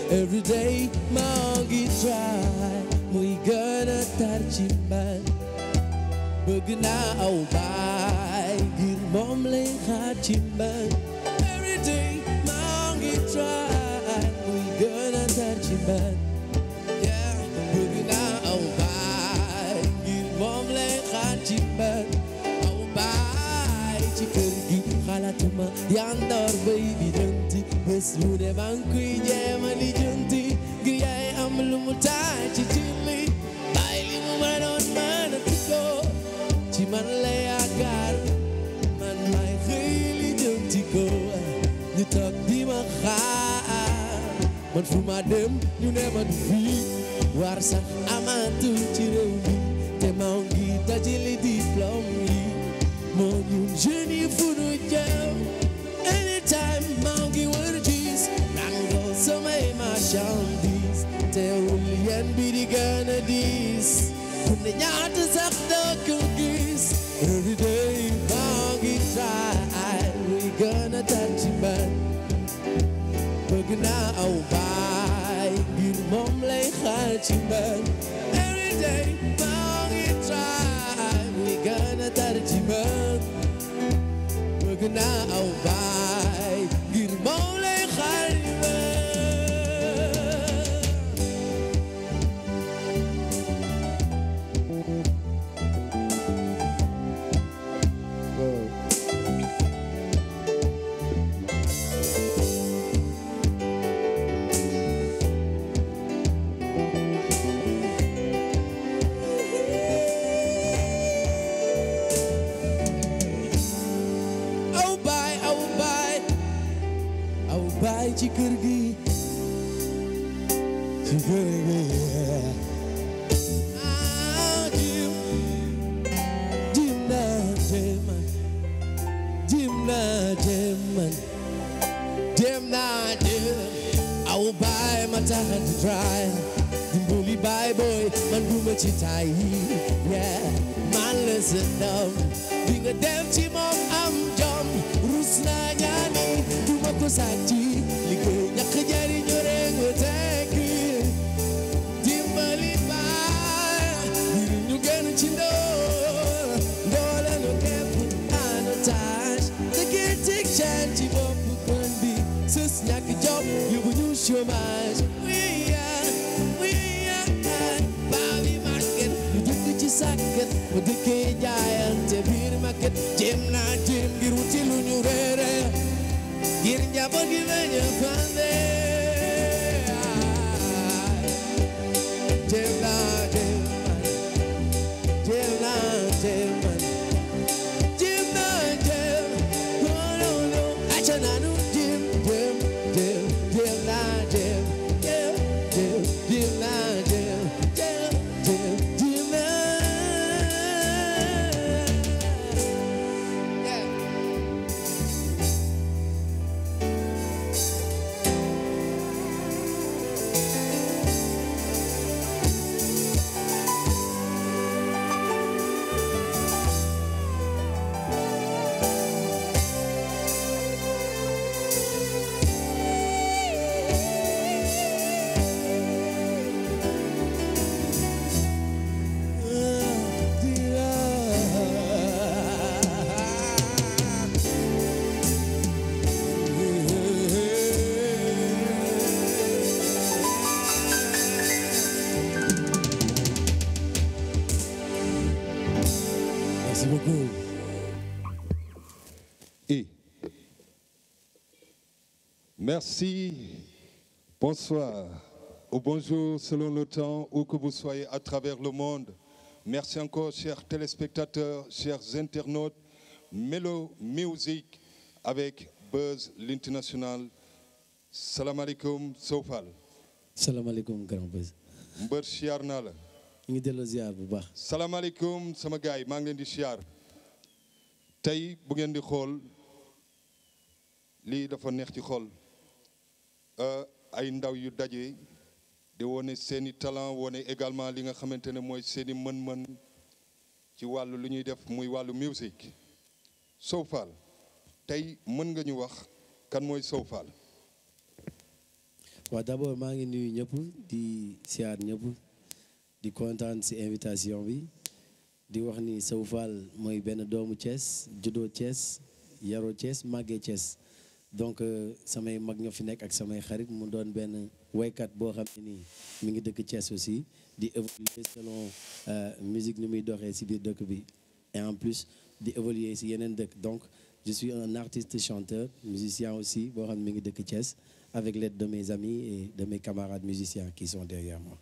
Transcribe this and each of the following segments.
every day maa ngi try muy gën a tar ci man bëgg naa aw baay ngir moom lay xaar ci man every day maa ngi try muy gën a tar ci man yeah bëgg naa aw baay ngir moom lay xaar ci man aw baay ci kër gi xalaatuma yandoor bay bi jënti bés bu ne maa ngi koy jéema li jënti ngir yaay am lu mu taay ci tilli bàyyi li mu mënoon mën a ko ci man la yaakaar man may xëy li jënti ko ñu toog di ma xaar man fu ma dem ñu ne ma du fii war sax amatul ci réew mi te maa ngi dajale diplôme yi moo ñun jeunes yi fu nu jëm anytime maa ngi wër gis nangoo samay marchandise teewul yéen bi di gën a diis ku ne ñaata sax doo ko gis every day maa ngi try muy gën a tar ci man bëgg naa aw baay ngir moom lay xaar ci man every day maa ngi try muy gën a tar ci man bëgg naa aw baay ngir moom lay xaar ci man aw baay aw baay aw baay ci kër gi ci kër gi ah jim jim naa jëm man jim naa jëm man jëm naa jëm aw baay ma tax a try dimbali baay boy man duma ci tay yeah man la sa ndam di nga dem ci moom am jom rus naa ñaani duma ko sàcci liggéey ñàkk jariñu rek nga tekki dimbali baay ngir ñu gën ci ndóol ndoole nu képp en otage te kii tig caan ci bopp kon bi sës ñàkk job yóbbu ñu chômage oui yeah, oui yeah. baa bi market ñu dëkk ci sàkket mu dëkkee jaayante biir market jéem naa jéem ngir wuti lu ñu reere ngir njaboot gi bañ a fande jéem naa jéem man jéem naa jéem man jéem naa jéem non non non acca naa nu jéem jéem jéem jéem naa jéem jéem jéem jéem naa jéem jéem jéem jéem naa Yeah. Merci beaucoup. Et merci, bonsoir ou bonjour selon le temps où que vous soyez à travers le monde. Merci encore, chers téléspectateurs, chers internautes. Melo Music avec Buzz l'international. Salam alaikum Sofal. salaamaaleykum grand bés Mbër siyaar naa la. ñu ngi delloo ziar bu baax salaamaaleykum sama gaay maa ngi leen di siyaar tey bu ngeen di xool lii dafa neex ci xool Euh, ay ndaw yu daje di wone seeni talent wone également li nga xamante ne mooy seeni mën-mën ci wàllu lu ñuy def muy wàllu musique Sow Fall tey mën nga ñu wax kan mooy Sow Fall waaw d'abord maa ngi nuyu ñëpp di siyaar ñëpp di kontaan ci invitation bi di wax ni Sow Fall mooy benn doomu Thiès juddoo Thiès yaroo Thiès màggee Thiès donc samay mag ñoo fi nekk ak samay xarit mu doon benn waykat boo xam ne nii mi ngi dëkk Thiès aussi di évoluer selon musique ni muy doxee ci biir dëkk bi et en plus di évoluer ci yeneen dëkk donc je suis un artiste chanteur musicien aussi boo xam ne mi ngi dëkk Thiès avec l'aide de mes amis et de mes camarades musiciens qui sont derrière moi.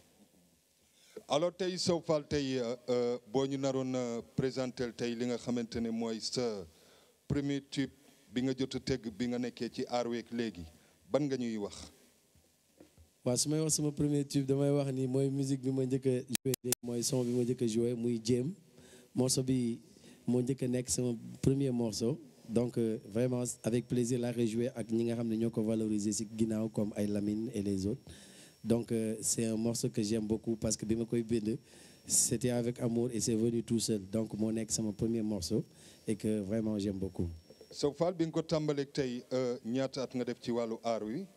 alors tey Sow Fall tey boo ñu naroon présentel tey li nga xamante ne mooy sa premier tube bi nga jot a tëgg bi nga nekkee ci aar week léegi ban nga ñuy wax. waaw su may wax sama premier tube damay wax ni mooy musique bi ma njëkk a joué léegi mooy son bi ma njëkk a joué muy jéem morceau bi moo njëkk a nekk sama premier morceau. donc euh, vraiment avec plaisir la rejouer ak ñi nga xam ne ñoo ko valoriser ci ginnaaw comme ay Lamine et les autres donc euh, c'est un morceau que j'aime beaucoup parce que bi ma koy bind c'était avec amour et c'est venu tout seul donc moo nekk sama premier morceau et que vraiment j'aime beaucoup Sow Fall bi nga ko tàmbaleeg tey ñaata at nga def ci wàllu aar wi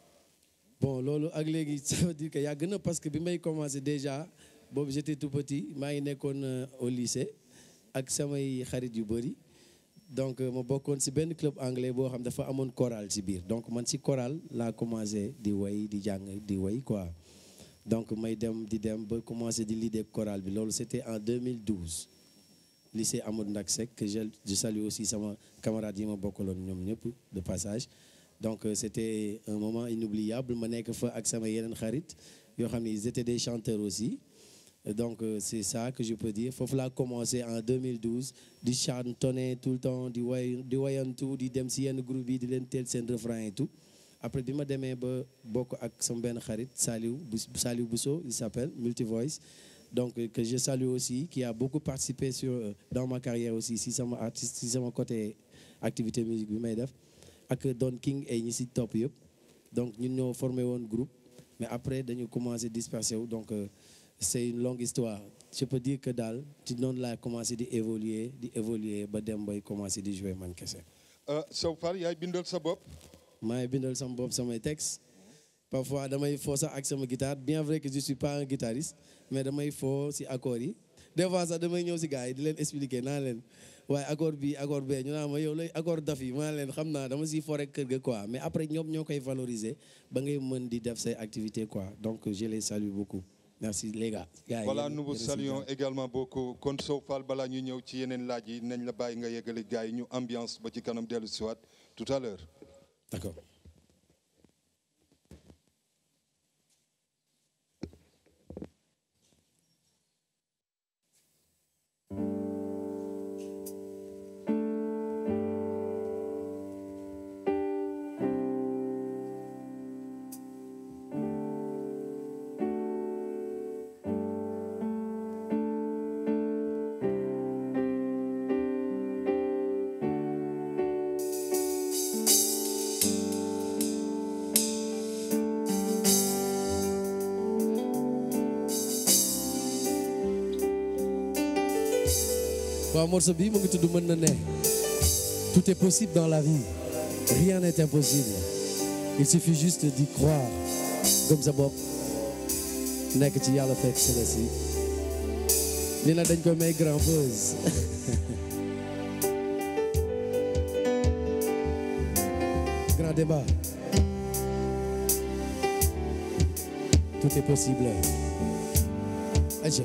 bon loolu ak léegi ça veut dire que yàgg na parce que bi may commencer déjà boobu j'étais tout petit maa ngi nekkoon au lycée ak samay xarit yu bëri donc ma bokkoon ci benn club anglais boo xam dafa amoon chorale ci biir donc man ci chorale laa commencé di way di jàng di way quoi donc may dem di dem ba commencé di leader chorale bi loolu c'était en 2012 lycée Amadou Ndak Seck que je je salue aussi sama camarades yi ma bokkaloon ñoom ñëpp de passage donc c'était un moment inoubliable ma nekk fa ak sama yeneen xarit yoo xam ne ils étaient des chanteurs aussi donc c'est ça que je peux dire foofu laa commencé en 2012 di chantonner tout le temps di way di wayantu di dem ci yenn groupe yi di leen teel seen refrain et tout après bi ma demee ba bokk ak sama benn xarit Saliou Saliou Bousso il s'appelle Multivoice donc que je salue aussi qui a beaucoup participé sur dans ma carrière aussi si sama artiste si sama côté activité musique bi may def ak Don King et ñi ci topp yëpp donc ñun ñoo formé woon groupe mais après dañu commencé disperser wu donc c'est une longue histoire je peux dire que daal ci noonu laa commencé di évoluer di évoluer ba dem bay commencé di jouer man kese. Sow Fall yaay bindal sa bopp. maay bindal sama bopp samay textes parfois damay foo sax ak sama guitare bien vrai que je suis pas un guitariste mais damay foo ci accords yi des fois sax damay ñëw ci gars yi di leen expliquer naa leen waaye accord bi accord bee ñu naan ma yow lay accord daf yi maa leen xam naa dama ciy foo rek kër ga quoi mais après ñoom ñoo koy valoriser ba ngay mën di def say activités quoi donc je les salue beaucoup. merci les gars. voilà nous vous saluons également beaucoup kon Sow Fall balaa ñu ñëw ci yeneen laaj yi nañ la bàyyi nga yeggali gars yi ñu ambiance ba ci kanam dellu si waat tout à l'heure d'accord. waaw morceau bi mu ngi tudd mën na ne tout est possible dans la vie rien n'est impossible il suffit juste d'y croire gëm sa bopp nekk ci yàlla fekk si la si li na dañ ko may grand buzz grand débat tout est possible aja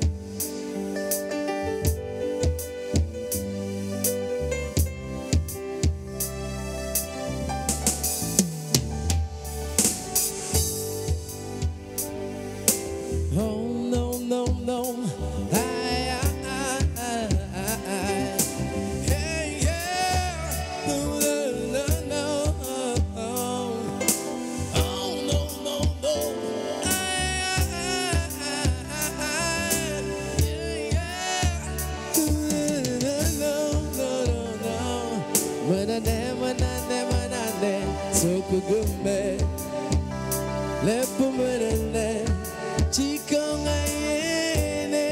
Oh no no no, I I I I I, hey yeah, no no no no, oh no no no, I I I I, yeah yeah, no no no no, manane manane manane, so kugume, lepo manane. Chico ngayene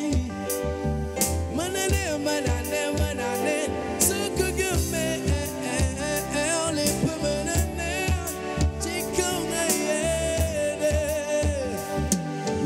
Manane manane manane Suku gume Ole pumanane Chico ngayene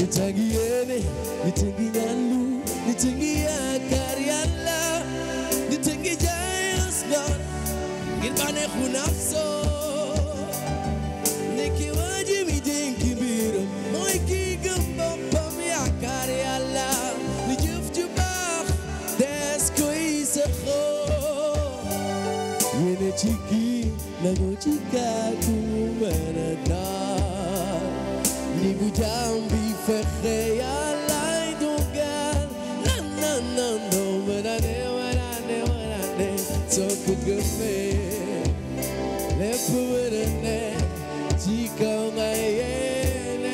nit a ngi yéene nit a ngi ñaanlu nit a ngi yaakaar yàlla nit a ngi jaay askan ngir bànneexu nafsoo nekki waa ji mi dénk mbiram mooy kii gëm boppam yaakaar yàlla li jëf ju baax des koy saxoo yéene ci kii nangoo ci kàddu mën a daal ni bu jaam bi fexe yàllaay dogal nan nan nan doo mën a ne mën a ne mën a ne soo ko gëmee lépp mën a ne ci kaw nga yéene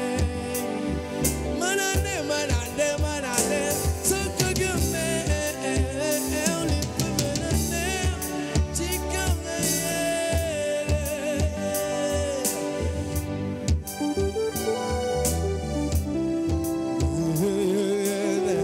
mën a ne mën a ne mën a ne soo ko gëmee lépp mën a ne ci kaw nga yéene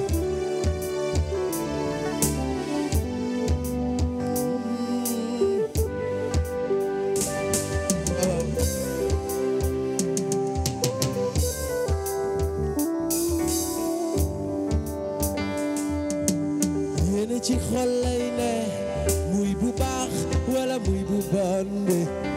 yéene ci xol lay ne muy bu baax wala muy bu bon bi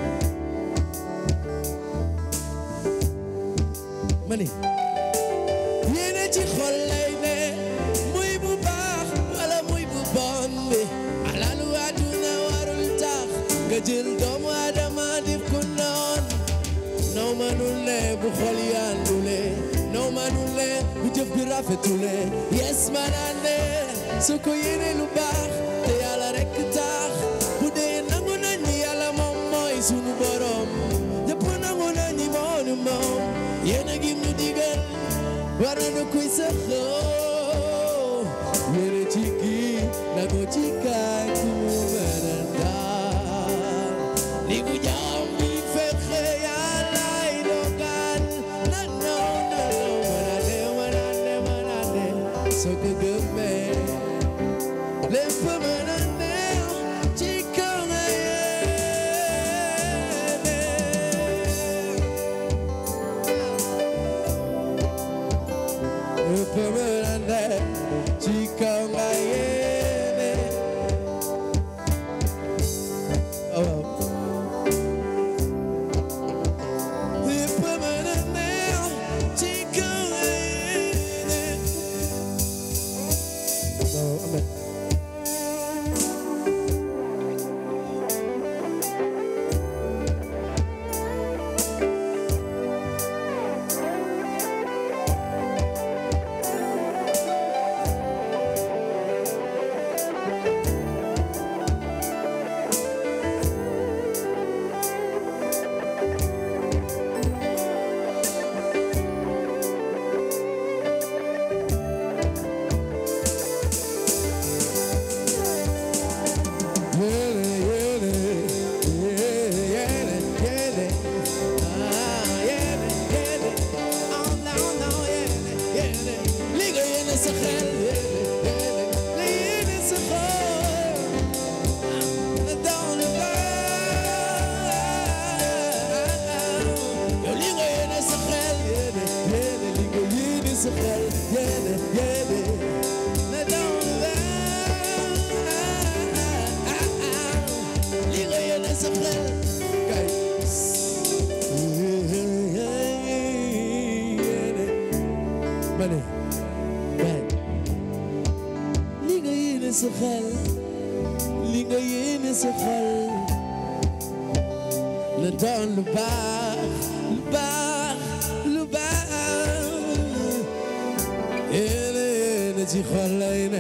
ma ni yéene ci xol lay ne muy bu baax wala muy bu bon bi alalu àdduna warul tax nga jël doomu adama def ko noon naw manul ne bu xol yàndule naw manul ne bu jëf bi rafetule yes manaan ne su ko yéene lu baax te yàlla rekk tax bu dee nangu nañ ni yàlla moom mooy sunu borom ñëpp nangu nañ ni moonu moom yéene gi mu digal war na koy saxoo yéene ci kii nangu ci kaay ku mën a daal li ku jaam bi fexe yàllaay dogal na naw na naw mën a ne mën a ne mën a ne soo ko gëmee lépp mën a neex ci kaw nga yéene lépp mën a neex ci kaw nga yéene oh, wow. lépp mën a neex ci kaw nga yéene oh, amen. Mane, ben, li nga yéene sa xel, li nga yéene sa xol, na doon lu baax, lu baax, lu baax. Yéene yéene ci xol lay ne,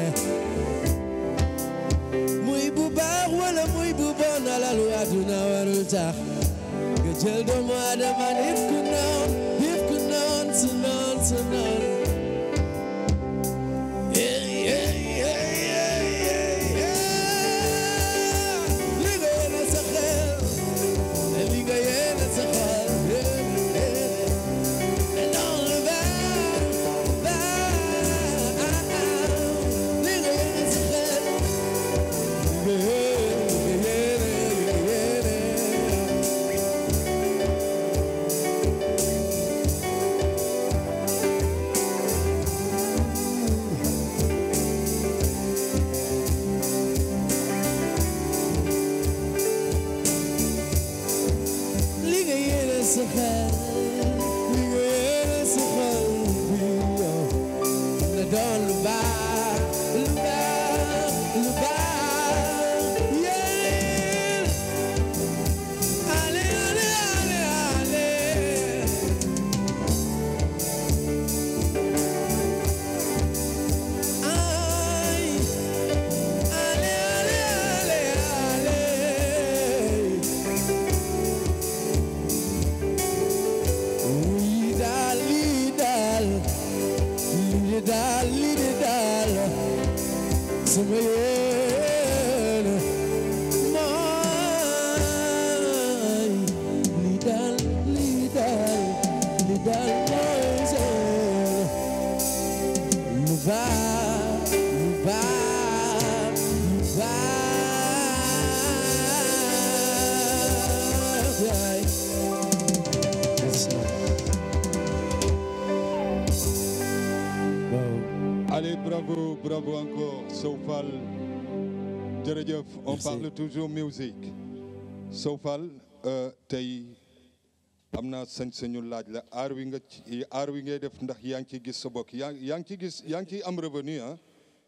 muy bu baax wala muy bu bon alalu àdduna warul tax nga jël doomu adama def ko noon, def ko noon, su noon, su noon. Yeah, yeah, yeah, yeah, yeah, yeah. Li nga yéene sa xel, li nga yéene sa xol, yeah, yeah. And all the bad, bad. Li nga yéene sa xel, li nga yéene, li nga yéene, li nga yéene. sa xel li nga yéene sa xol bi yow na doon lu baax lu baax lu baax yeah allez allez allez allez ay allez allez allez allez lii daal lii daal lii daal lii daal sama yéene mooy lii daal lii daal lii daal mooy sama lu baax lu baax lu baax yaay waaw Allez, bravo, bravo encore, Sofal. Jërëjëf, on Merci. parle toujours musique. Sofal, euh, tey am naa sañ-sañu laaj la aar wi nga ci aar wi ngay def ndax yaa ngi ciy gis sa bokk yaa yaa ngi ciy gis yaa ngi ciy am revenu ah.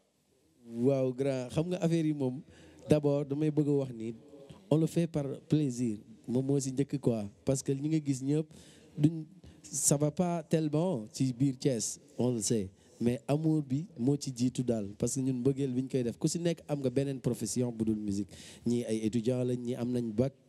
waaw grand xam nga affaire yi moom d'abord damay bëgg a wax ni on le fait par plaisir moom moo si njëkk quoi parce que ñi nga gis ñëpp duñ ça va pas tellement ci biir Thiès on le sait mais amour bi moo ci jiitu daal parce que ñun bëggeel bi ñu koy def ku si nekk am nga beneen profession bu dul musique ñii ay étudiants lañ ñii am nañ bac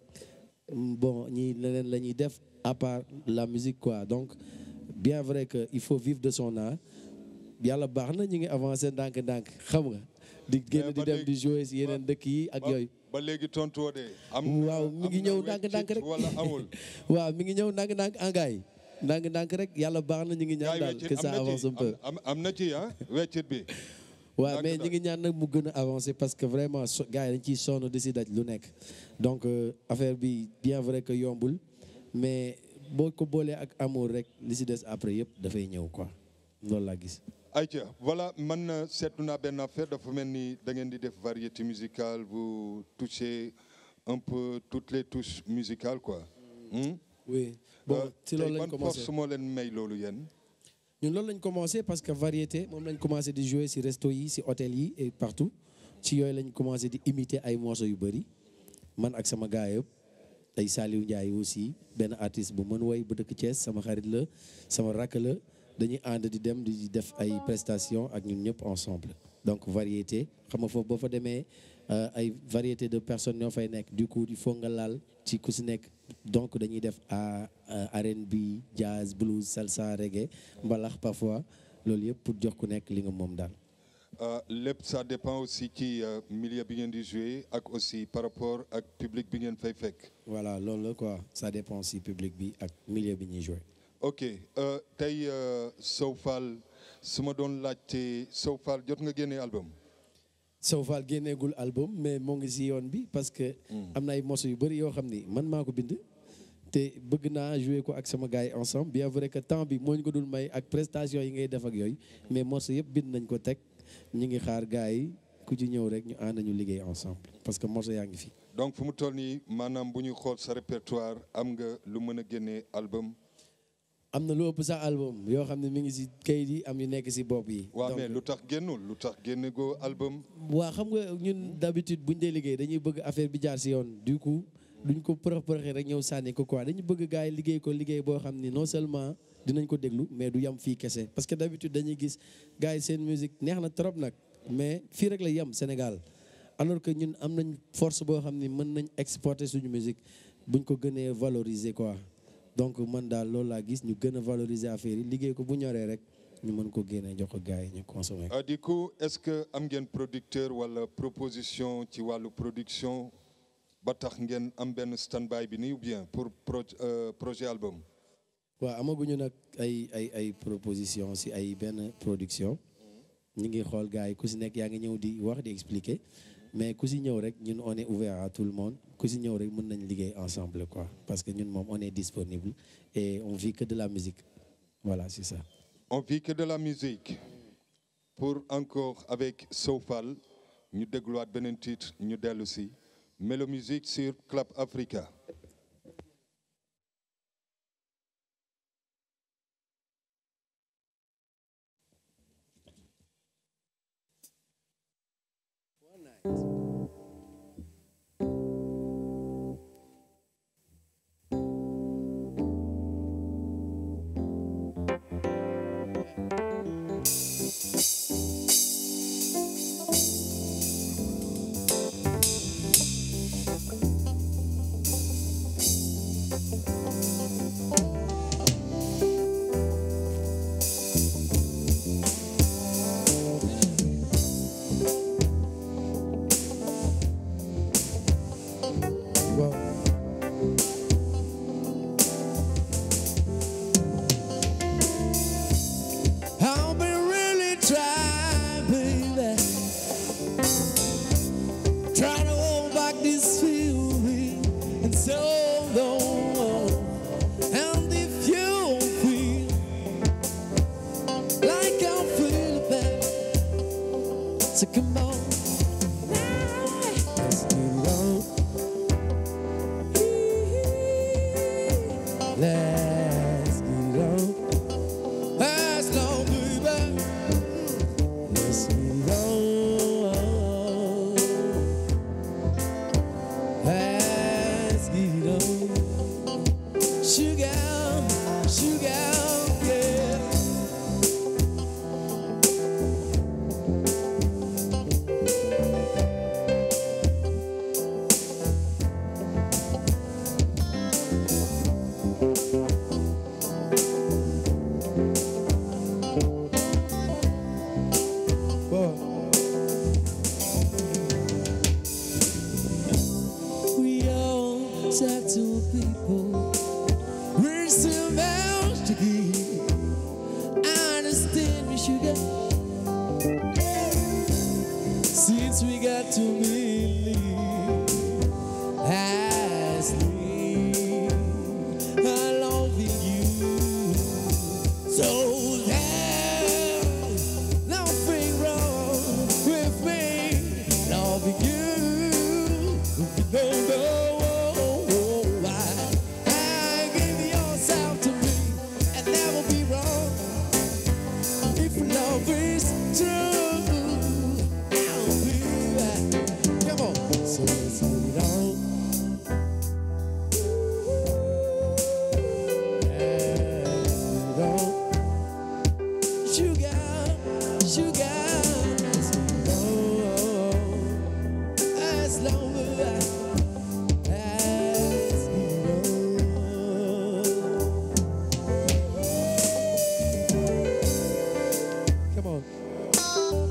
bon ñii leneen la ñuy def à part la musique quoi donc bien vrai que il faut vivre de son art yàlla baax na ñu ngi avancé ndànk-ndànk xam nga di génn di ba dem léegi- di jouer si yeneen dëkk yi ak ba yooyu ba léegi tontu de. am waaw mi ngi ñëw ndànk-ndànk rek wala amul. waaw mi ngi ñëw ndànk-ndànk engaay ndànk-ndànk rek yàlla baax na ñu ngi ñaan Gaay daal weccit que ça am na avance ci un peu am am na ci ah weccit bi. waaw mais ndànk-ndànk. ñu ngi ñaan nag mu gën a avancer parce que vraiment so gars yi dañ ciy sonn di si daj lu nekk donc euh, affaire bi bien vrai que yombul mais boo ko boolee ak amour rek li si des après yëpp dafay ñëw quoi loolu laa gis ayca voilà man euh, seetlu naa benn affaire dafa mel ni da ngeen di def variété musicale vous touchez un peu toutes les touches musicales quoi. Hmm? oui bon Euh, si tey loolu lañ ban commencé force moo leen may loolu yéen. ñun loolu lañ commencé parce que variété moom lañ commencé di jouer si resto yi si hôtel yi et partout ci yooyu lañ commencé di imiter ay morceaux yu bëri man ak sama gars yëpp ay Saliou Ndiaye aussi benn artiste bu mën woy bu dëkk Thiès sama xarit la sama rakk la dañuy ànd di dem di def ay prestations ak ñun ñëpp ensemble donc variété xam nga foofu boo fa demee euh, ay variété de personnes ñoo fay nekk du coup il faut nga laal ci ku si nekk donc dañuy def à R&B jazz blues salsa reggae mbalax parfois loolu yëpp pour jox ku nekk li nga moom daal Euh, lépp ça dépend aussi ci euh, milieu bi ngeen di jouer ak aussi par rapport ak public bi ngeen fay fekk. voilà loolu la quoi ça dépend si public bi ak milieu bi ñuy jouer ok euh, tey euh, Sow Fall su ma doon laajte Sow Fall jot nga génne album. Sow Fall génneegul album mais moo ngi si yoon bi parce que am na ay morceaux yu bëri yoo xam ni man maa ko bind te bëgg naa jouer ko ak sama gars yi ensemble bien vrai que temps bi moo ñu ko dul may ak prestation yi ngay def ak yooyu mais morceaux yëpp bind nañ ko teg ñu ngi xaar gars yi ku ci ñëw rek ñu ànd ñu liggéey ensemble parce que morceaux yaa ngi fi donc fu mu toll nii maanaam bu ñu xool sa répertoire am nga lu mën a génne album. am na lu ëpp sax album yoo xam ne mi ngi si kayit yi am yu nekk si bopp yi waaw Donc, mais lu tax génnul lu tax génne goo album. waa xam nga ñun d'habitude buñ dee liggéey dañuy bëgg affaire bi jaar si yoon du coup duñ ko përëx përëxee rek ñëw sànni ko quoi dañu bëgg gars yi liggéey ko liggéey boo xam ni non seulement dinañ ko déglu mais du yam fii kese parce que d'habitude dañuy gis gars yi seen musique neex na trop nag mais fii rek la yem Sénégal alors que ñun am nañ force boo xam ni mën nañ exporter suñu musique buñ ko gënee valoriser quoi donc man daal loolu laa gis ñu gën a valoriser affaire yi liggéey ko bu ñoree rek ñu mën ko génnee jox ko gars yi ñu consommer ah du coup est-ce que am ngeen producteur wala proposition ci wàllu production ba tax ngeen am benn stand-by bi nii ou bien pour pro euh, projet album. waaw amaguñu nag ay ay ay proposition si ay benn production ñu ngi xool gars yi ku si nekk yaa ngi ñëw di wax di expliquer mais ku si ñëw rek ñun on est ouvert à tout le monde ku si ñëw rek mën nañ liggéey ensemble quoi parce que ñun moom on est disponible et on vit que de la musique voilà c'est ça. On vit que de la musique. Pour encore avec Sofal, ñu dégluwaat beneen titre ñu dellu si Mélo Musique sur Club Africa. I've been really trying, baby. Trying to hold back this feeling and so long. And if you feel like I'm feeling bad, so come on. Let's get it on. Let's get it on. As long, baby, let's get it on. Let's get it on. Sugar, sugar, yeah. We all talk to people. We're so much to give. I understand me, sugar. Since we got to believe, as me, I love you. So there's nothing wrong with me loving you. No, no, why? I give yourself to me and never be wrong. If love is true, I'll be right. Come on, so let's get it on. Let's get it on. Sugar, sugar, let's get it on. As long as I, as you know. Come on.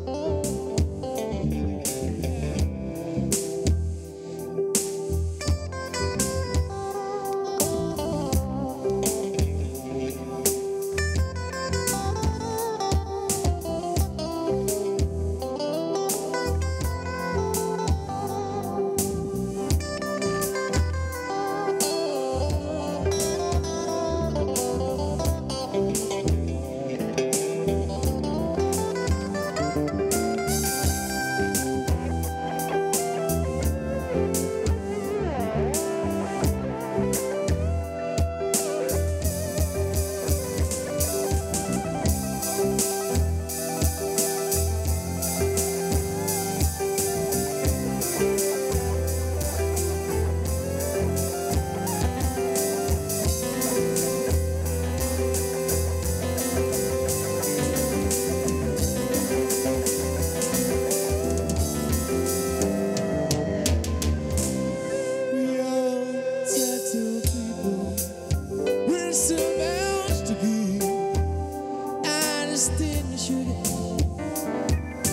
We all tattoo people. We're so much to give. I understand me, sugar.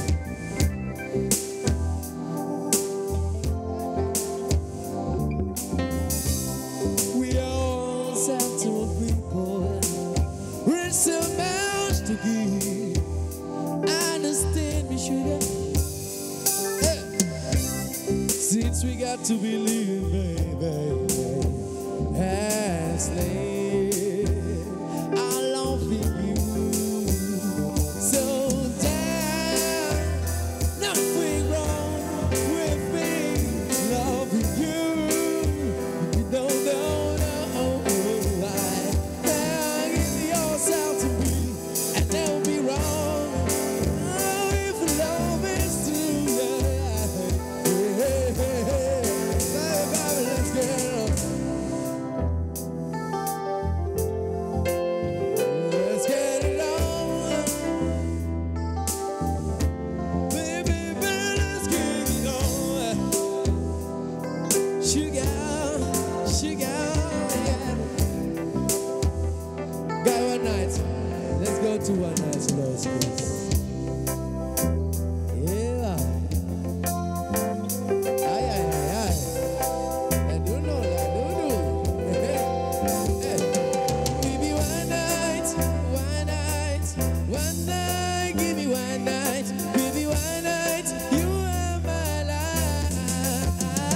We all tattoo people. We're so much to give. I understand me, sugar. Yeah. Since we got to believe, baby, as I love you. So damn, nothing wrong with me loving you. You don't know, no, why. Now give yourself to me, and don't be wrong. Oh, if love is true, yeah. to one nice lost cause. Yeah. Ay, ay, ay, ay. I don't know, I don't know. Give me one night, one night, one night. Give me one night, give me one night. You are my life.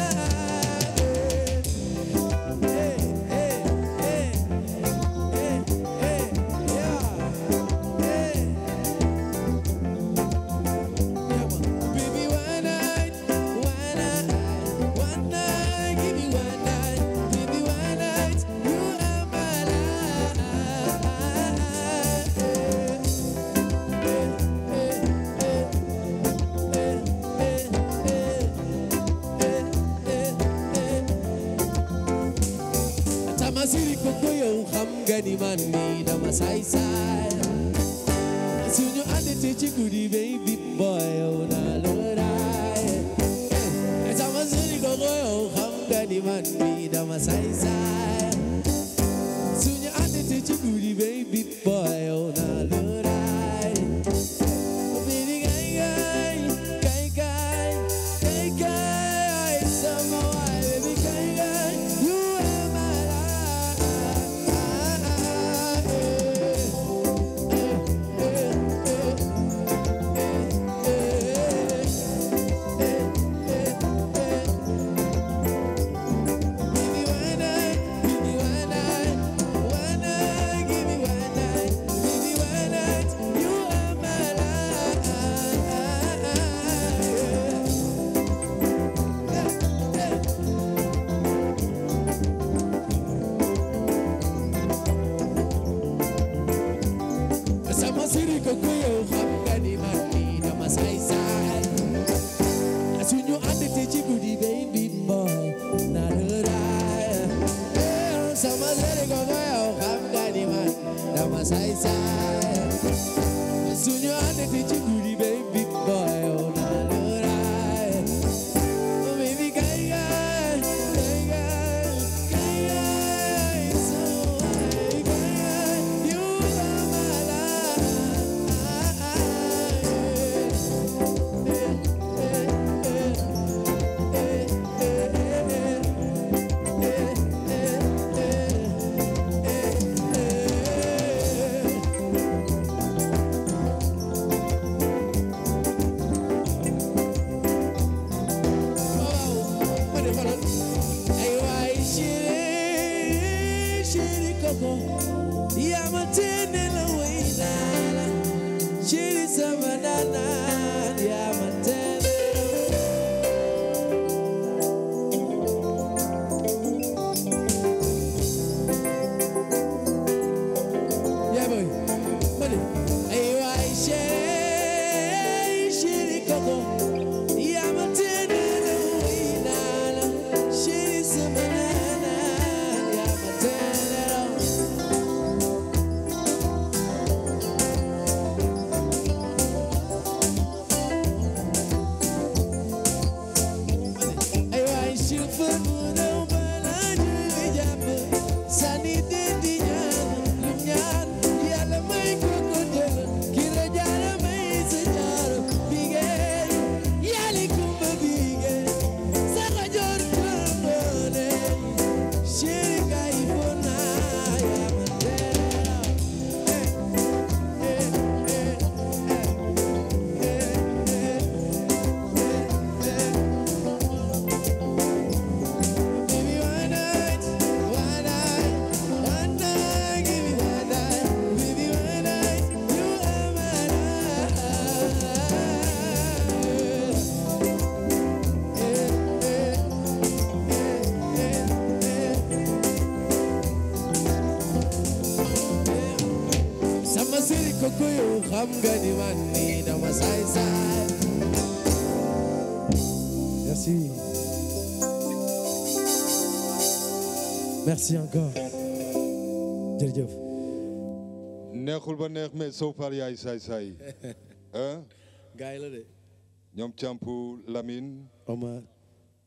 Hey, hey, hey, hey, hey, yeah, hey. Baby, one night, one night, one night, give me one night, baby, one night, you are my life. Tamasiri koko yow xam nga ni man mi dama saay saay suñu ànd te ci guddi baby boy yow naa looraay sama suri koko yow xam nga ni man mi dama saay saay suñu ànd te ci guddi baby boy yow naa looraay baby kay kay kay kay kay kay sama waay baby kay kay you are my sama siri ko ko yow xam nga ni man mii dama saay saay suñu ànd te ci guddi baby boy na lëraay sama siri ko ko yow xam nga ni man dama saay saay suñu ànd te ci guddi baby boy na lëraay baby kay kay kay kay kay kay sama waay kay kay you are my Shiri samanana, yamatene. Yeah, boy. Money. Hey, why share, shiri koko. Yamatene na winana. Shiri samanana, yamatene na. Ay, why shiri funu balaju vijap. Sani dindi ñaan lu ñaan Yàlla may ko ko jël ki la jaara may sa jaara bige yàlla kumba bige sa ko jor tramboone chéri kay fona yaa ma teera eh eh eh Baby, one night, one night, one night, give me one night, baby, one night, you are my life. Sama siri koko yow xam nga ni man nii dama saay saay. Merci. Merci encore. jërëjëf. neexul ba neex mais soo far yaay saay saay hein gaay la de. ñoom campu Lamine Omar.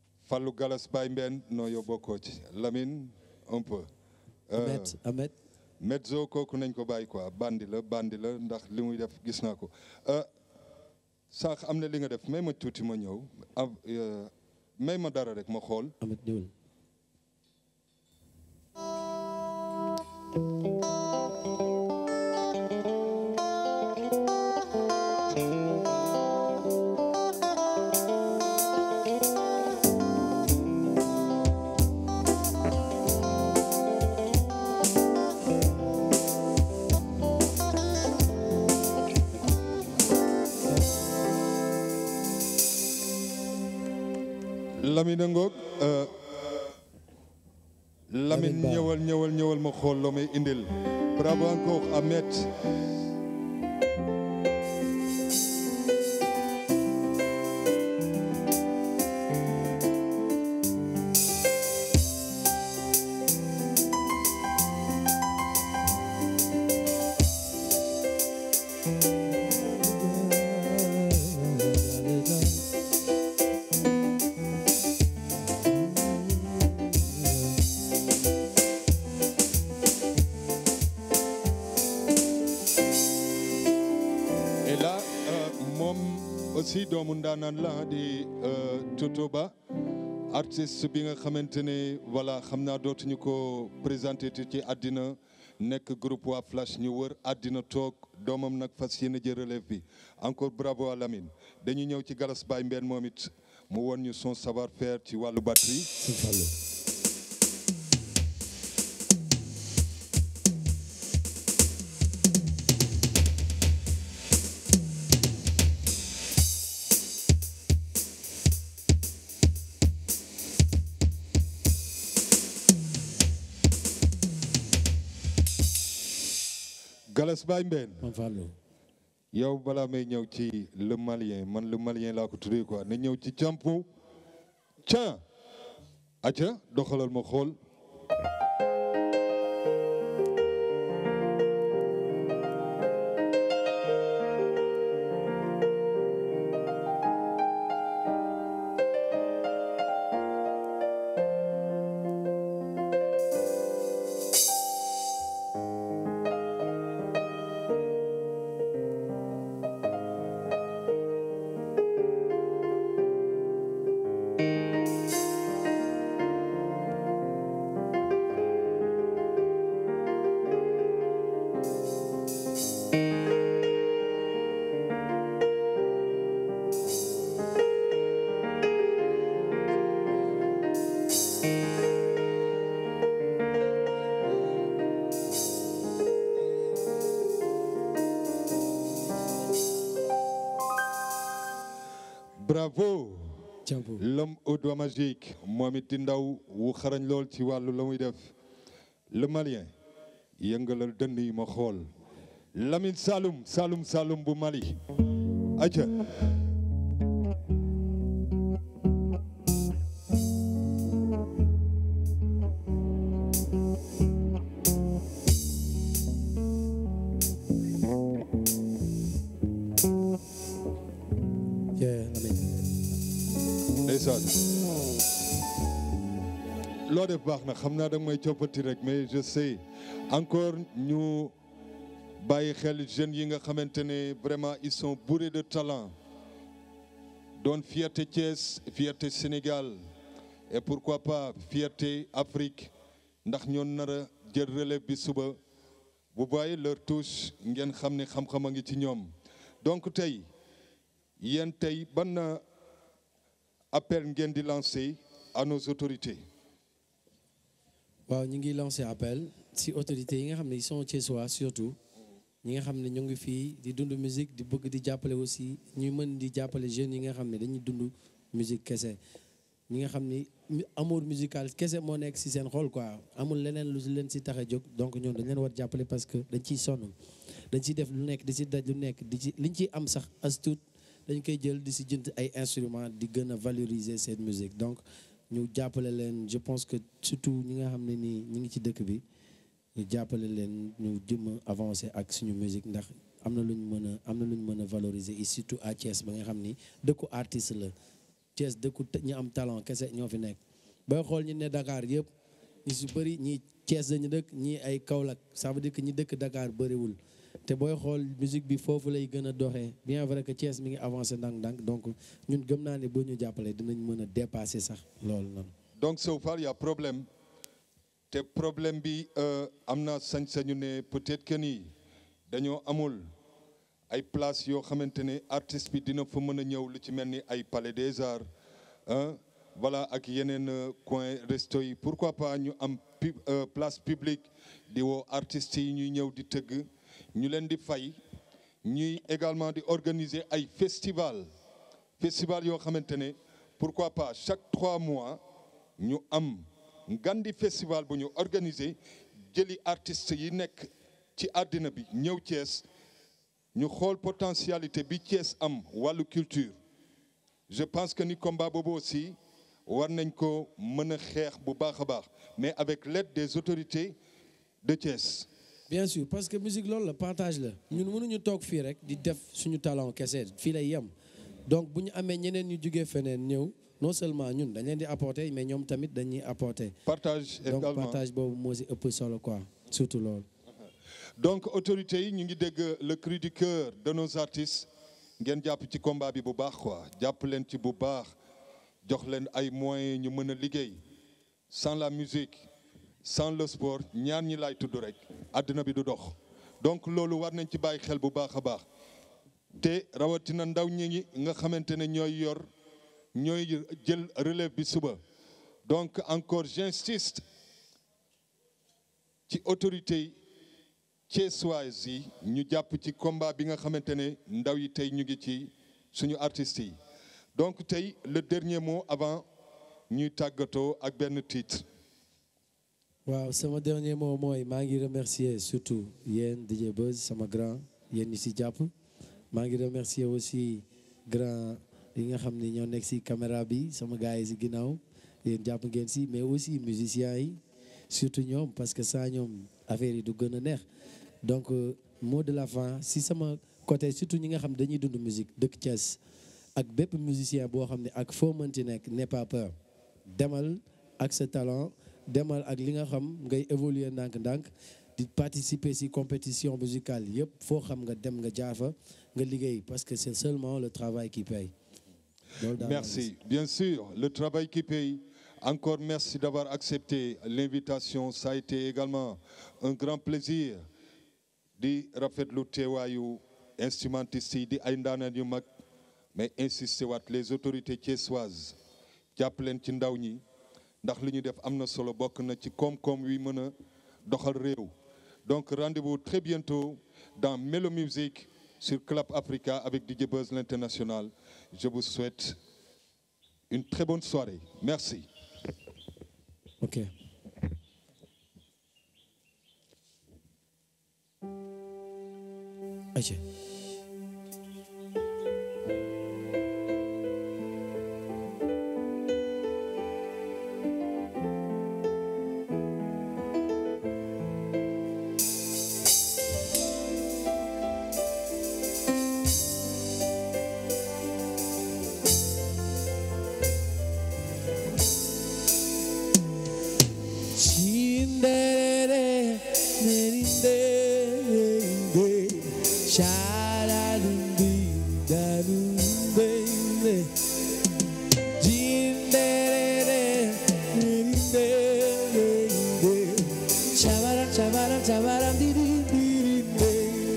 Fallou Galas Baye Mbène non yow bokkoo ci Lamine un peu Euh, Ahmed Ahmed. mezzo kooku nañ ko bàyyi quoi bandi la bandi la ndax li muy def gis naa ko sànq am na li nga def may ma tuuti ma ñëw av may ma dara rek ma xool Amet ñëwul Lamine ngoog Lamine Lamine Ba. ñëwal ñëwal ñëwal ma xool loo may indil bravo encore Ahmed et là euh, moom aussi doomu ndaanaan la di euh, Toto Ba artiste bi nga xamante ne voilà xam naa dootuñu ko présenté te ci àddina nekk groupe waa Flash ñu wër àddina toog doomam nag fas yéene jël relève bi encore bravo à Lamine dañuy ñëw ci Galas Baye Mbène moom it mu won ñu son savoir faire ci wàllu batterie Sëñ Fallou Galas Baye Mbène Sëñ Fallou yow balaa may ñëw ci le malien man le malien laa ko tuddee quoi na ñëw ci campu ca aca doxalal ma xool bravo Campo l'homme au doigt magique moom it di ndaw wu xarañ lool ci wàllu la muy def le malien yëngalal dënn yi ma xool Lamine Saloum Saloum Saloum bu Mali aca yeah Lamine ndeysaan loo def baax na xam naa da nga may coppati rek mais je sais encore ñu bàyyi xel jeunes yi nga xamante ne vraiment ils sont bourrés de talent doon fierté Thiès fierté Sénégal et pourquoi pas fierté Afrique ndax ñoon nar a jël relève bi suba bu bàyyi leur touche ngeen xam ne xam-xam a ngi ci ñoom donc tey yéen tey ban appel ngeen di lancer à nos autorités waaw ñu ngi lancé appel si autorités yi nga xam ne ils sont thiessois surtout ñi nga xam ne ñu ngi fii di dund musique di bëgg di jàppale aussi ñuy mën di jàppale jeunes yi nga xam ne dañuy dund musique kese ñi nga xam ni mu- amour musical kese moo nekk si seen xol quoi amul leneen lu leen si tax a jóg donc ñoom dañ leen war jàppale parce que dañ ciy sonn dañ ciy def lu nekk di si daj lu nekk di ci liñ ciy am sax as tuut dañ koy jël di si jënd ay instruments di gën a valoriser cette musique donc ñu jàppale leen je pense que surtout ñi nga xam ne nii ñi ngi ci dëkk bi ñu jàppale leen ñu jëm a avancer ak suñu musique ndax am na lu ñu mën a am na lu ñu mën a valoriser et surtout à Thiès ba nga xam ni dëkku artiste la Thiès dëkku te- ñi am talent kese ñoo fi nekk booy xool ñi ne Dakar yëpp ñi su bëri ñi Thiès dañu dëkk ñii ay Kaolack ça veut dire que ñi dëkk Dakar bëriwul te booy xool musique bi foofu lay gën a doxee bien vrai que Thiès mi ngi avancé ndànk-ndànk donc ñun gëm naa ne boo ñu jàppalee dinañ mën a dépasser sax loolu noonu. donc so far y a problème te problème bi am na sañ-sañu ne peut-être que ni dañoo amul ay place yoo xamante ne artiste bi dina fa mën a ñëw lu ci mel ni ay palais des arts hein voilà ak yeneen coin resto yi pourquoi pas ñu am place publique di woo artistes yi ñuy ñëw di tëgg ñu leen di fay ñuy également di organiser ay festival festival yoo xamante ne pourquoi pas chaque trois mois ñu am ngandi festival bu ñu organiser jëli artistes yi nekk ci àddina bi ñëw Thiès ñu xool potentialité bi Thiès am wàllu culture je pense que ni combat boobu aussi war nañ ko mën a xeex bu baax a baax mais avec l'aide des autorités de Thiès. bien sûr parce que musique loolu la partage la ñun mënuñu toog fii rek di def suñu talent kese fii lay yem donc bu ñu amee ñeneen ñu jugee feneen ñëw non seulement ñun dañ leen di apporter mais ñoom tamit dañuy apporter. partage donc également partage boobu moo si ëpp solo quoi surtout loolu. donc autorités yi ñu ngi dégg le cri du cœur de nos artistes ngeen jàpp ci combat bi bu baax quoi jàpp leen ci bu baax jox leen ay moyens ñu mën a liggéey sans la musique sans le sport ñaar ñi laay tudd rek àddina bi du dox donc loolu war nañ ci bàyyi xel bu baax a baax te rawatina ndaw ñi nga xamante ne ñooy yor ñooy jël relève bi suba donc encore j'insiste ci autorités yi Thiessois yi ñu jàpp ci combat bi nga xamante ne ndaw yi tey ñu ngi ci suñu artistes yi donc tey le dernier mot avant ñuy tàggatoo ak benn titre. waaw sama dernier mot mooy maa ngi remercier surtout yéen DJ Buzz sama grand yéen ñi si jàpp maa ngi remercier aussi grand yi nga xam ne ñoo nekk si caméra bi sama gars yi si ginnaaw yéen jàpp ngeen si mais aussi musiciens yi surtout ñoom parce que saa ñoom affaire yi du gën a neex donc mot de la fin si sama côté surtout ñi nga xam dañuy dund musique dëkk Thiès ak bépp musicien boo xam ne ak foo mënti nekk n'aie pas peur demal ak sa talent demal ak li nga xam ngay évoluer ndànk-ndànk di participer ci compétition musicale yëpp foo xam nga dem nga jaar fa nga liggéey parce que c'est seulement le travail qui paye. loolu daal Merci. Bien sûr, le travail qui paye. Encore merci d'avoir accepté l'invitation. Ça a été également un grand plaisir di rafetlu teewaayu instrumentiste yi di ay ndaanaan yu mag mais insister waat les autorités thiessoises jàpp leen ci ndaw ñi ndax li ñu def am na solo bokk na ci koom-koom wi mën a doxal réew. Donc rendez-vous très bientôt dans Melo Music sur Clap Africa avec DJ Buzz l'international. Je vous souhaite une très bonne soirée. Merci. ok. ayca. Chindere, merinde, sharadundi, darunde, Chindere, merinde, shabaram, shabaram, shabaram, dirinde,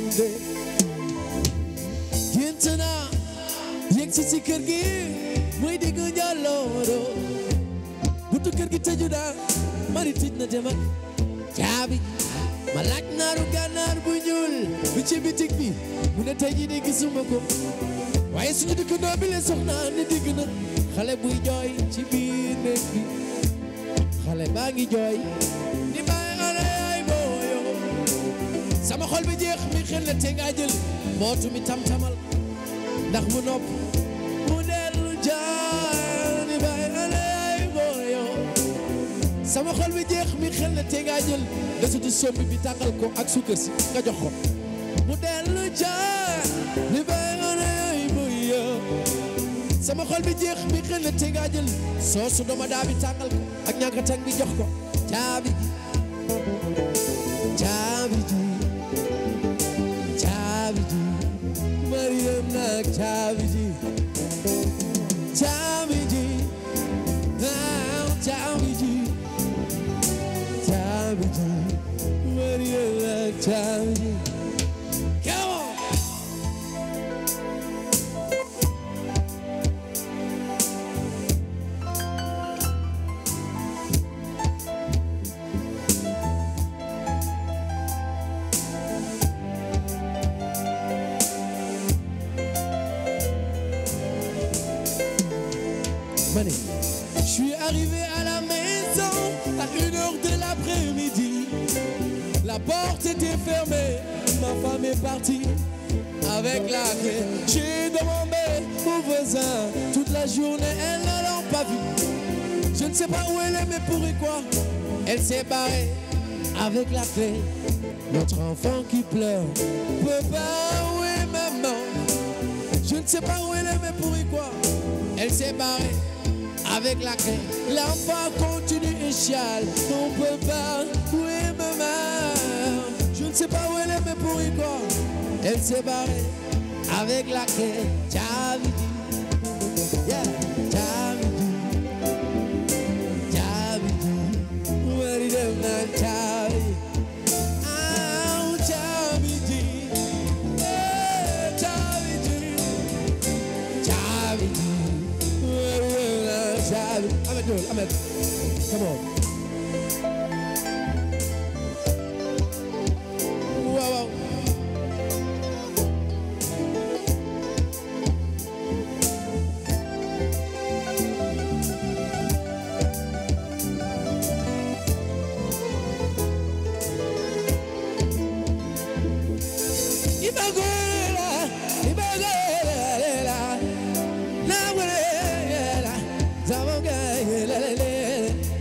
Gintana, yegg si si kër gi, muy diggu njollooro, buntu kër gi tëju daal mari tij na dem ak caabi ma laaj naaru gànnaar bu ñuul bi ci bitig bi mu ne tey jii de gisuma ko waaye suñu dëkkandoo bi le soxna ni digg na xale buy jooy ci biir néeg bi xale baa ngi jooy ni bàyyi xale yaay booyo sama xol bi jeex mi xel la te ngaa jël mbootu mi tam-tamal ndax mu nopp mu dellu jooy ni bàyyi xale yaay booyo sama xol bi jeex mi xel na te ngaa jël desitu sombi bi tàngal ko ak sukkër si nga jox ko mu dellu jaar li bay ana ay buya sama xol bi jeex mi xel na te ngaa jël soosu doma daa bi tàngal ko ak ñànkatang bi jox ko caabi caabi ji caabi ji Mariam nag caabi ji caabi ji ah caabi ji caabi ji Mariam nag caabi ji come on Mané. Je suis arrivé à la maison à une heure de l'après-midi. La porte était fermée, ma femme est partie avec la clé. J'ai demandé aux voisins toute la journée, elles ne l'ont pas vue. Je ne sais pas où elle est, mais pour et quoi Elle s'est barrée avec la clé. Notre enfant qui pleure, papa, où est maman Je ne sais pas où elle est, mais pour et quoi Elle s'est barrée avec la clé. L'enfant continue et chiale. On peut pas, où est maman Je ne sais pas où elle est, mais pour y quoi Elle s'est barrée avec la clé. Chavidi, yeah, Chavidi, Chavidi, where did them not Chavidi? Ah, Chavidi, yeah, Chavidi. Chavidi. Chavidi. Ahmed, do it. Ahmed. Come on. Wow, wow. Ibagwela, ibagwela, nagwela, zamogela,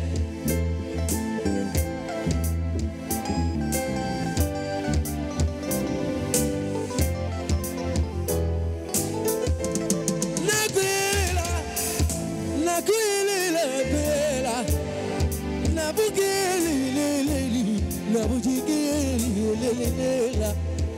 Nakwela, nakwela, kwela, nabugeli, leleli, nabujigeli, lelelela.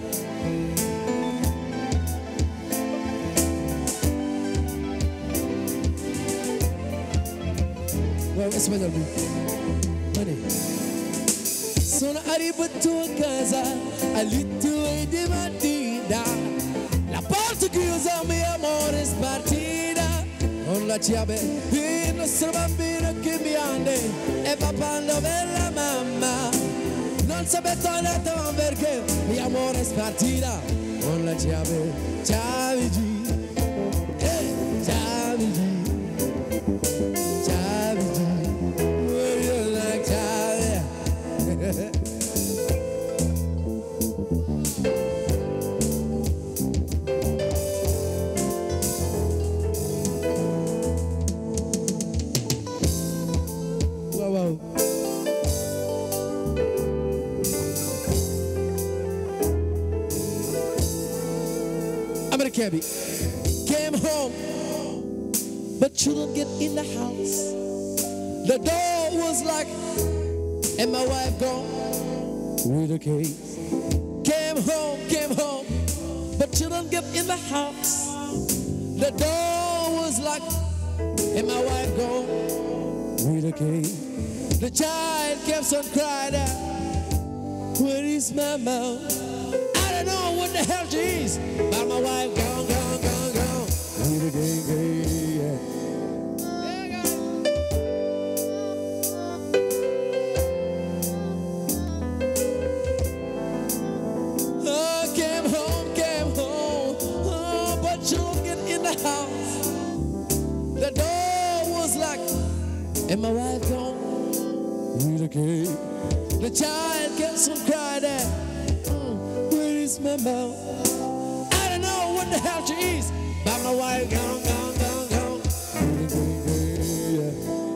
Vamos español bi mane sono arrivato a casa all'inizio di mattina la porta chiusa mio amore spartita con la chiave il nostro bambino che mi ande e papà dove la mamma non sapete detto perché mio amore spartita con la chiave chiave G eh, chiave G Chavidi, would you like Chavi? wow, wow. I'm in a cabbie. Came home but you don't get in the house. The door was locked, and my wife gone with the keys. Came home, came home, but you don't get in the house. The door was locked, and my wife gone with the keys. The child kept on crying out, Where is my mom? I don't know what the hell she is, but my wife gone, gone, gone, gone with the key. Yeah. Oh, came home, came home. Oh, but you don't get in the house. The door was locked, and my wife gone with the key. The child gets on crying out, "Mm, Where is my mom? I don't know what the hell she is, but my wife gone, gone, gone, gone. With the key, yeah.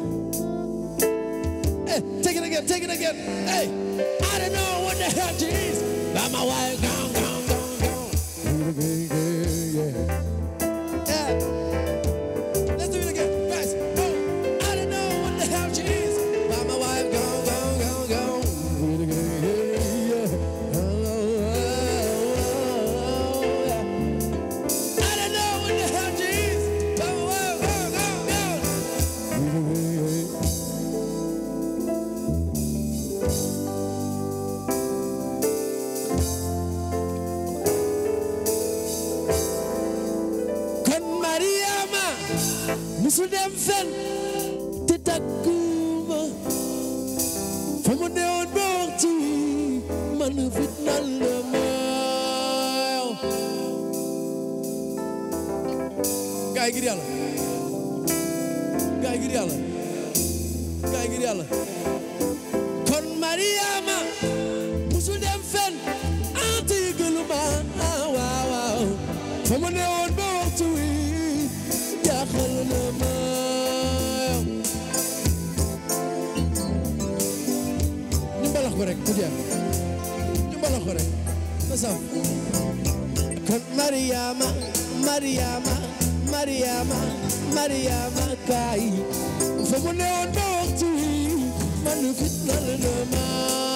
Hey, take it again, take it again. Hey, I don't know what the hell she is, but my wife gone, gone, gone, gone. Yeah. Yeah. Let's do it again, guys. Oh, I don't know what the hell she is, but my wife gone, gone, gone, gone. musul dem fen te takkuma fa mu newoon ba waxtu wi man fitnal na ma gaay ngir yàlla gaay ngir yàlla gaay ngir yàlla kon Mariama musul dem fen ante yëgaluma waaw waaw fa mu newoon ba waxtu wi jaaxal na ma ñu mbalax ko rek mu jeex ñu mbalax ko rek na saf kon Mariama Mariama Mariama Mariama kaay fa mu newoon ba waxtu wi man fitnal na ma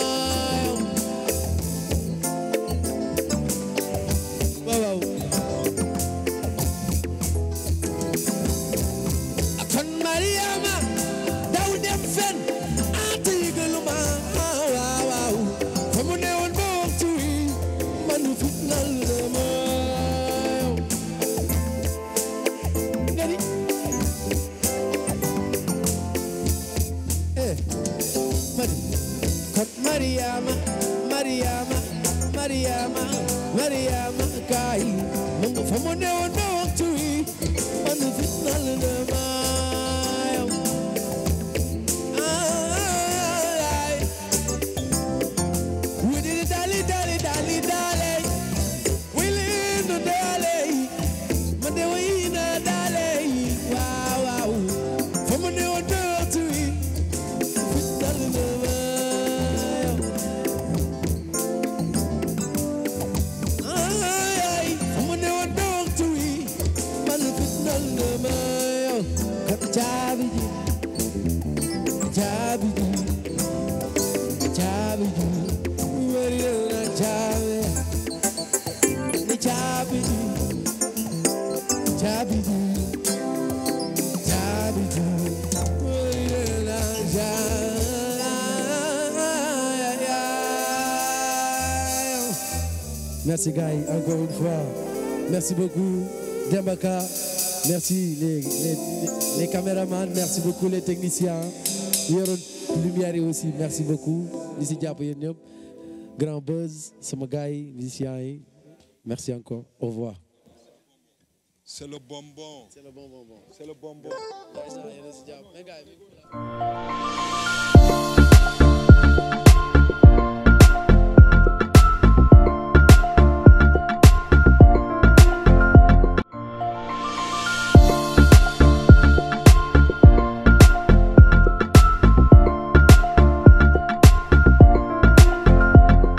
waaw waaw kon Mariama daw dem fen ante yëgaluma waaw waaw fa mu newoon ba waxtu wi man fitnal na ma nga ni eh mari kon Mariama Mariama Mariama Mariama kaay mu nga fa mu newoon ba waxtu wi man fitnal na ma ay wili dali dali dali dali wili no dali ma de wi na dali waaw waaw fa mu newoon ba waxtu wi fitnal na ma ay fa mu newoon ba waxtu wi man fitnal na ma yow kat caabi ji caabi ji caabi ji wari na caabi ni caabi ji caabi ji caabi ji wari na caabi Merci Guy, encore une fois. Merci beaucoup Dembaka. Merci les, les, les caméramans, merci beaucoup les techniciens. Yoroon lumière yi aussi, merci beaucoup. Ñi si jàpp yéen ñëpp. Grand Buzz, sama gars yi, musiciens yi. Merci encore. Au revoir. C'est le bonbon. C'est le bon bonbon. C'est le bonbon. Yéen a si jàpp. Mais gars yi,